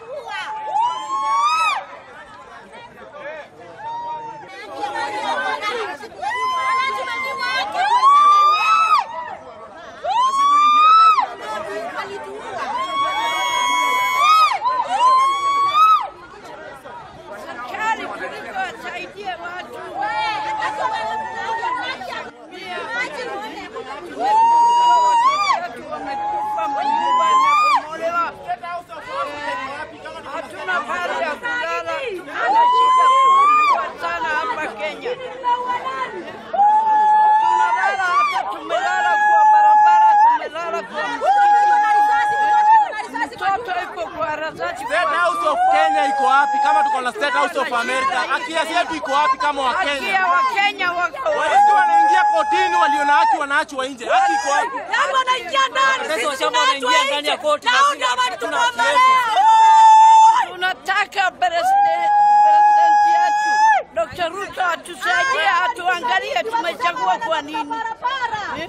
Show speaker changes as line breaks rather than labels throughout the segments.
Serikali kuliko wasaidie watu. Watu wamekufa, manyumba yamebomolewa, hatuna pahali ya kulala, tuna shida kubwa sana hapa Kenya. Tunalala hata tumelala kwa barabara, tumelala kwa mtoto iko kwa rasasi
State House of Kenya iko wapi kama tuko na State House of America? Haki yetu iko wapi kama
haki ya
Wakenya?
Wakenya wako
Walezi wanaingia kotini, walio na haki wanaachwa nje. Haki iko wapi?
Yangu wanaingia ndani,
Sasa
sisi
washamba wanaingia ndani ya koti na
Nao
sisi
ndio
hatuna
wanatukombolea.
tunataka president president yetu Dr. Ruto atusaidie, atuangalie tumechagua kwa nini. Eh?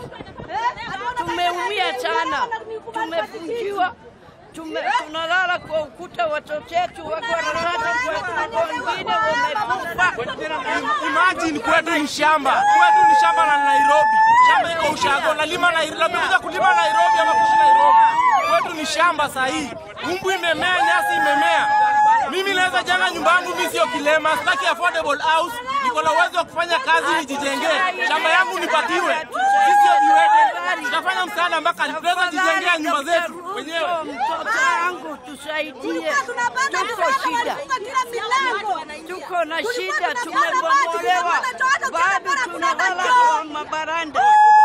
Tumeumia sana, tumefungiwa tume, tunalala kwa ukuta, watoto wetu wako wanalala kwa wengine wamekufa.
Imagine kwetu ni shamba, kwetu ni shamba la Nairobi. Shamba iko ushago, nalima Nairobi, nakuja kulima Nairobi ama kuishi Nairobi. Kwetu ni shamba sahihi, umbu imemea, nyasi imemea. Mimi naweza jenga nyumba yangu, mimi sio kilema, sitaki affordable house, niko na uwezo wa kufanya kazi nijijengee. Shamba yangu nipatiwe, sisi sio viwete. Tutafanya msaada mpaka tunaweza jijengea nyumba zetu wenyewe.
Mtoto wangu tusaidie, tuko shida, tuko na shida, tumebomolewa, bado tunalala kwa mabaranda.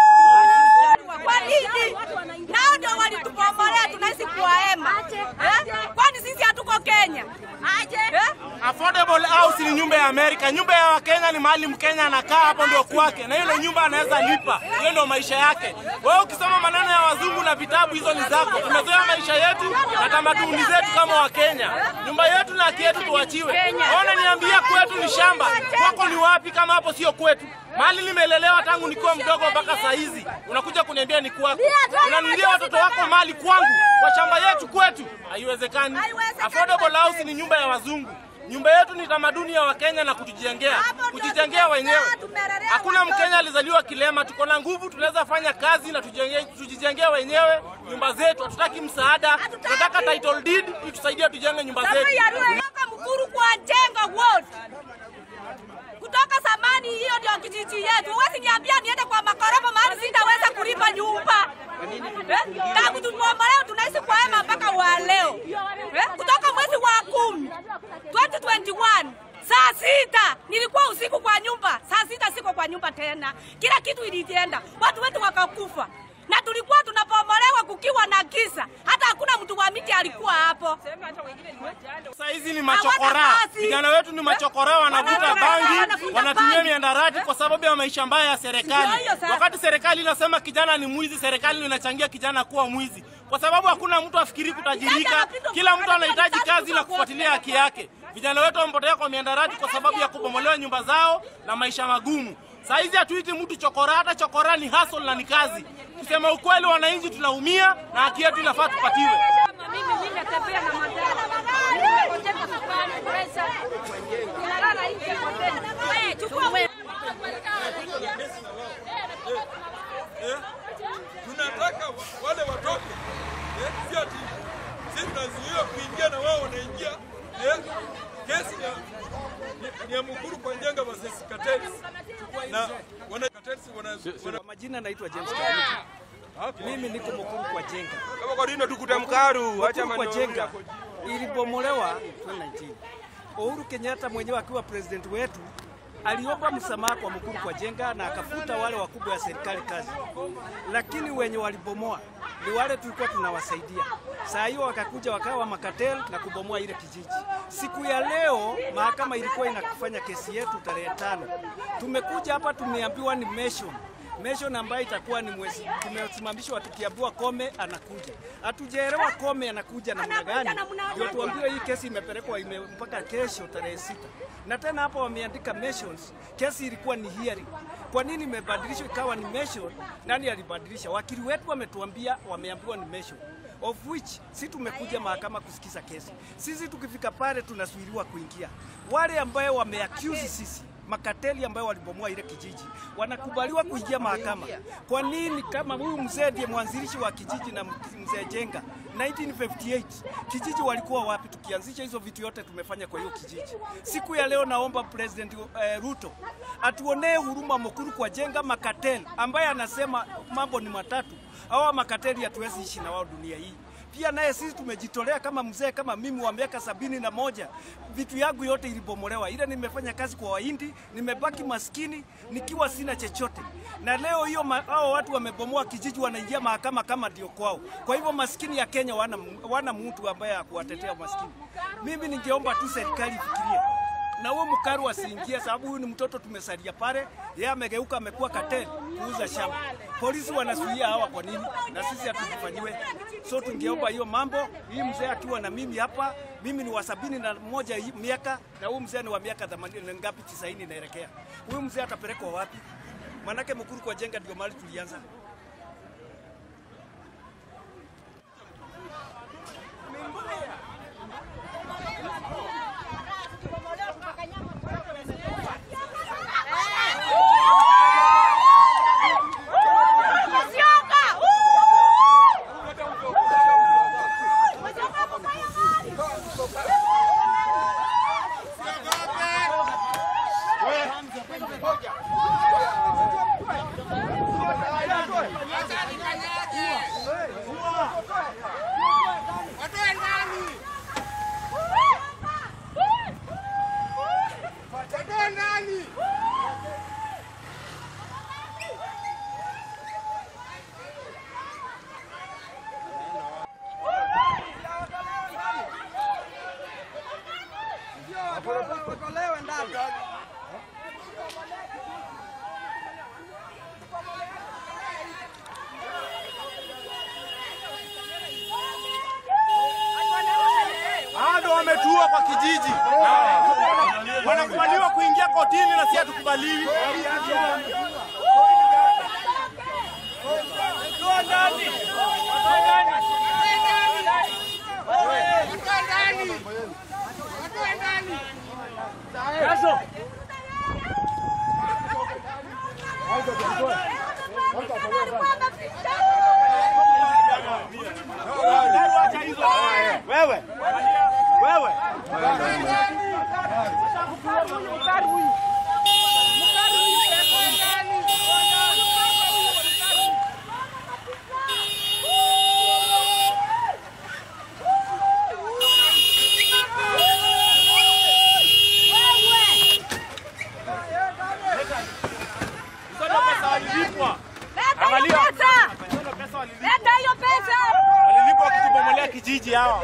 Kwa nini? Nao ndio walitupomolea, tunaishi kwa hema. Eh? Kwani sisi hatuko Kenya? Eh?
Affordable house ni nyumba ya Amerika. Nyumba ya Wakenya ni mahali Mkenya anakaa, hapo ndio kwake, na ile nyumba anaweza lipa. Hiyo ndio maisha yake. Wewe ukisoma maneno ya wazungu na vitabu, hizo ni zako. Tumezoea maisha yetu na tamaduni zetu kama Wakenya. Nyumba yetu na haki yetu tuachiwe. Ona, niambia kwetu ni shamba, kwako ni wapi kama hapo sio kwetu? Mahali nimelelewa tangu nikiwa mdogo mpaka saa hizi, unakuja kuniambia ni kwako. Unanunulia watoto wako mali kwangu, kwa shamba yetu kwetu? Haiwezekani. Affordable house ni nyumba ya wazungu. Nyumba yetu ni tamaduni ya Wakenya na kutujengea, kujijengea wenyewe. Hakuna Mkenya alizaliwa kilema. Tuko na nguvu, tunaweza fanya kazi na tujenge- tujijengee wenyewe nyumba zetu. Hatutaki msaada, tunataka title deed itusaidie tujenge nyumba zetu.
Kutoka Mkuru kwa Njenga Ward. Kutoka zamani hiyo ndio kijiji yetu. Huwezi niambia niende kwa makorofa mahali sitaweza kulipa nyumba. Eh? Tangu tulipoombolewa tunaishi kwa hema mpaka wa leo. Eh? Kutoka mwezi wa kumi 2021 saa sita nilikuwa usiku kwa nyumba, saa sita siko kwa nyumba tena, kila kitu ilienda, watu wetu wakakufa na tulikuwa tunapomolewa kukiwa na giza, hata hakuna mtu wa miti alikuwa hapo.
Saa hizi ni machokora,
Hawana kazi.
vijana wetu ni machokora, wanavuta
Wanavuta-
bangi,
wanavuta
wanatumia
bangi.
miandarati kwa sababu ya maisha mbaya ya serikali.
Ndio hiyo sasa.
Wakati serikali inasema kijana ni mwizi, serikali inachangia kijana kuwa mwizi, kwa sababu hakuna mtu afikiri kutajirika. Kila mtu anahitaji kazi na kufuatilia haki yake. Vijana wetu wamepotea kwa miandarati kwa sababu ya kubomolewa nyumba zao na maisha magumu. Saa hizi hatuiti mtu chokora, hata chokora ni hustle na ni kazi. Kusema ukweli, wananchi tunaumia na haki yetu inafaa tupatiwe.
Mimi mimi natembea na madara. Nimepoteza sukari, pesa. Ninalala nje hoteli. Wewe chukua
tunataka wa- wale watoke eh, si ati sisi tunazuiwa kuingia na wao wanaingia eh, kesi ni ya, ni, ni ya Mukuru kwa Njenga versus Cartels na wana Cartels wana, wana
Kwa majina naitwa James Karuki. Mimi niko Mukuru kwa Jenga.
kama kwa nini tukuta mkaru acha
Mukuru kwa
maneno
Jenga ilibomolewa 2019. Uhuru Kenyatta mwenyewe akiwa president wetu aliomba msamaha kwa Mukuru kwa Jenga na akafuta wale wakubwa wa serikali kazi, lakini wenye walibomoa ni wale tulikuwa tunawasaidia. Saa hiyo wakakuja wakawa makatel na kubomoa ile kijiji. Siku ya leo mahakama ilikuwa inakufanya kesi yetu tarehe tano. Tumekuja hapa tumeambiwa ni mention Mention ambayo itakuwa ni mwezi tumesimamishwa tukiambiwa Kome anakuja. Hatujaelewa Kome anakuja namna gani, ndio tuambiwe hii kesi imepelekwa ime, mpaka kesho tarehe sita. Na tena hapo wameandika mentions, kesi ilikuwa ni hearing. Kwa nini imebadilishwa ikawa ni mention? Nani alibadilisha? Wakili wetu wametuambia, wameambiwa ni mention. of which si tumekuja mahakama kusikiza kesi. Sisi tukifika pale tunasuiliwa kuingia. Wale ambayo wameaccuse sisi makateli ambayo walibomoa ile kijiji wanakubaliwa kuingia mahakama. Kwa nini? Kama huyu mzee ndiye mwanzilishi wa kijiji na mzee Jenga 1958 kijiji walikuwa wapi? Tukianzisha hizo vitu yote tumefanya kwa hiyo kijiji. Siku ya leo naomba President eh, Ruto atuonee huruma Mukuru kwa Jenga makateli ambaye anasema mambo ni matatu. Hawa makateli hatuwezi ishi na wao dunia hii pia naye sisi tumejitolea kama mzee kama mimi wa miaka sabini na moja, vitu yangu yote ilibomolewa. Ile nimefanya kazi kwa Wahindi, nimebaki maskini nikiwa sina chochote, na leo hiyo ma- hao watu wamebomoa kijiji, wanaingia mahakama kama ndio kwao. Kwa hivyo maskini ya Kenya wana, wana mtu ambaye akuwatetea maskini. Mimi ningeomba tu serikali ifikirie na huo mkaru asiingie, sababu huyu ni mtoto tumesalia pale, yeye amegeuka amekuwa kateli kuuza shamba. Polisi wanasuia hawa kwa nini? Na sisi hatujifanyiwe. So tungeomba hiyo mambo. Hii mzee akiwa na mimi hapa, mimi ni wa sabini na moja hii miaka na huyu mzee ni wa miaka themanini na ngapi, tisaini inaelekea. Huyu mzee atapelekwa wapi? Manake Mukuru kwa Jenga ndio mahali tulianza.
Musyoka! Musyoka kufanya mali.
Bado wametua kwa kijiji, wanakubaliwa kuingia kotini na si hatukubaliwi. Wewe wewe hizo ndio pesa walilipwa,
Leta hiyo
Angalia.
pesa!
hizo ndio pesa walilipwa,
Leta hiyo pesa!
walilipwa wakitubomolea kijiji hawa.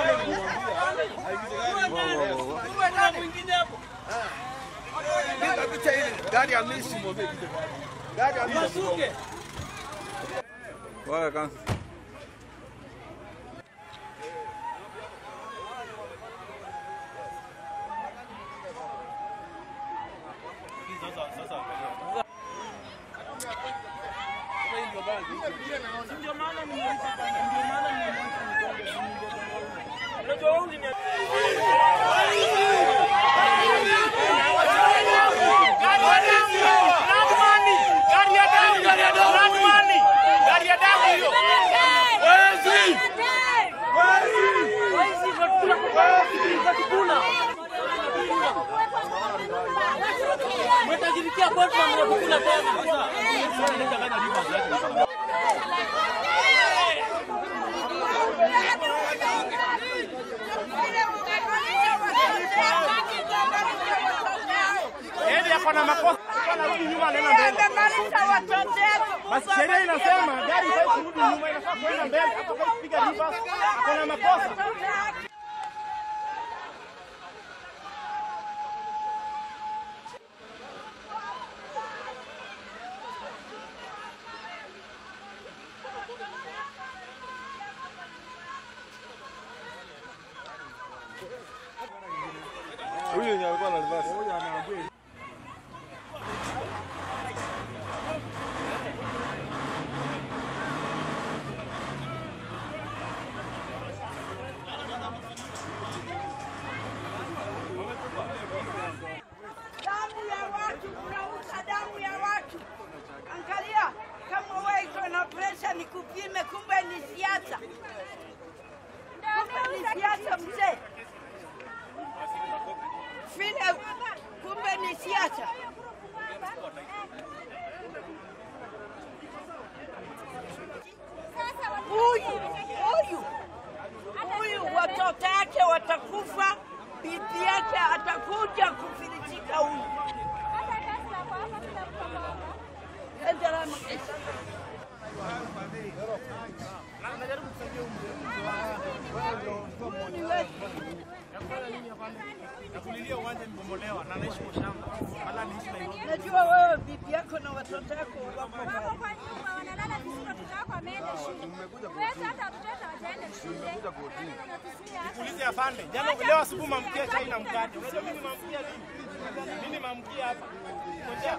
Yaani ako na makosa, anarudi nyuma anaenda mbele. Basi sheria inasema gari haifai kurudi nyuma, inafaa kuenda mbele, hata kama kupiga reverse, ako na makosa.
wake watakufa, bibi yake atakuja kufilisika huyu. Endelea Makesa.
Nakulilia uwanja nimebomolewa na naishi kwa shamba. Wala niishi Nairobi.
Najua wewe bibi yako na watoto wako wako
Wako
mbali.
kwa nyumba wanalala vizuri, watoto wako wameenda shule. Wewe hata watoto hawajaenda shule. Wanatusuia hata
Ulize afande. Jana leo asubuhi mamkia chai na mkate. Unajua mimi mamkia nini? Mimi mamkia hapa. Ngoja.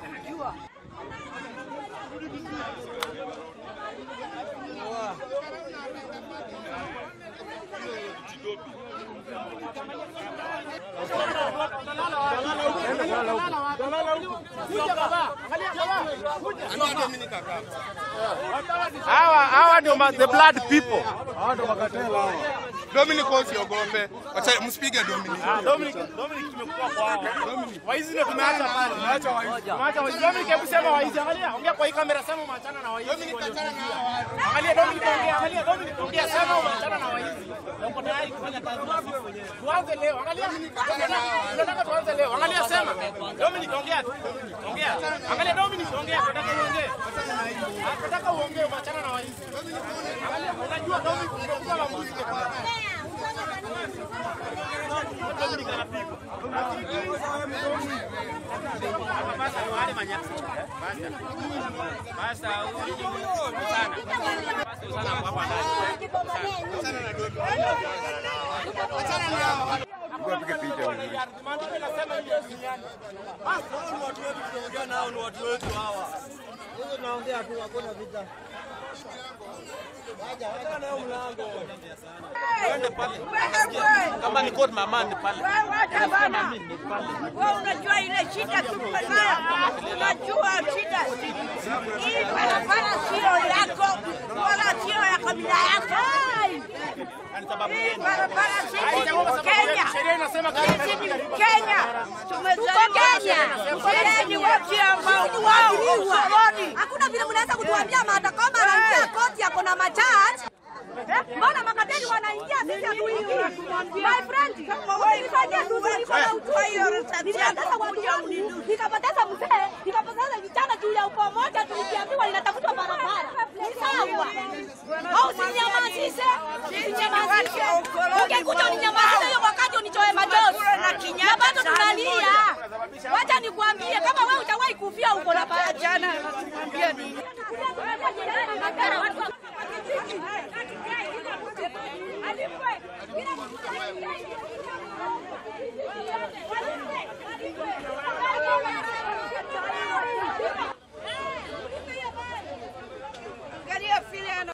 Hawa hawa ndio ma- the blood people.
Dominic usiogope. Wacha msipige Dominic.
Ah, Dominic, Dominic tumekuwa kwa hao. Waizi ndio tumeacha pale. Tumeacha waizi. Tumeacha waizi. Dominic hebu sema waizi. Angalia, ongea kwa hii kamera sema umeachana na waizi. Dominic achana na hao. Angalia Dominic ongea, angalia Dominic ongea sema umeachana na waizi. Na uko tayari kufanya kazi na sisi wenyewe. Tuanze leo. Angalia. Tunataka tuanze leo. Angalia sema. Dominic ongea. tu. Ongea. Angalia Dominic ongea. Tunataka uongee. Ah, Tunataka uongee umeachana na waizi. Angalia, unajua Dominic umekuwa maamuzi kwa Dominic anapigwa. Maandiko inasema hiyo duniani.
Kama ni court mama ni pale. Wewe bana. Wewe unajua ile shida tuko nayo. Unajua shida. Hii barabara sio yako wala sio ya kabila yako. Hii barabara sisi Kenya.
Sheria inasema
Sisi ni Kenya. Tumezaliwa Kenya. Sisi ni watu ambao wao ukoloni.
Hakuna vile mnaweza kutuambia Martha Koome anaingia koti yako na majaji. Eh, Mbona makateli wanaingia sisi hatuingii? My friend, ulisaidia tu nilikuwa na uchungu. Nilipoteza watu wangu, nikapoteza mzee, nikapoteza vijana juu ya upamoja tulikiambiwa linatafutwa barabara. Ni sawa. Au sinyamazishe. Sinyamazishe. Ungekuja uninyamazishe hiyo wakati unitoe machozi. Na bado tunalia. Wacha nikwambie kama wewe utawahi kufia uko na bahati.
Jana anatuambia nini? Angalia vile ana